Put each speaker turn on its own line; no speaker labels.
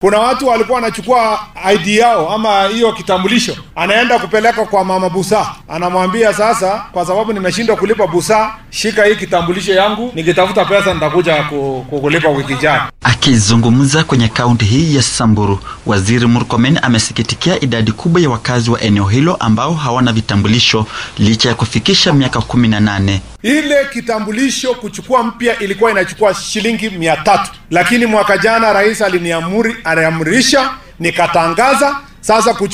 Kuna watu walikuwa wanachukua ID yao ama hiyo kitambulisho, anaenda kupeleka kwa mama busa, anamwambia sasa, kwa sababu nimeshindwa kulipa busa, shika hii kitambulisho yangu, nikitafuta pesa nitakuja ku- ku- kulipa wiki ijayo.
Akizungumza kwenye kaunti hii ya Samburu, Waziri Murkomen amesikitikia idadi kubwa ya wakazi wa eneo hilo ambao hawana vitambulisho licha ya kufikisha miaka kumi na nane.
Ile kitambulisho kuchukua mpya ilikuwa inachukua shilingi mia tatu, lakini mwaka jana rais aliniamuri aliamrisha, nikatangaza sasa kuchu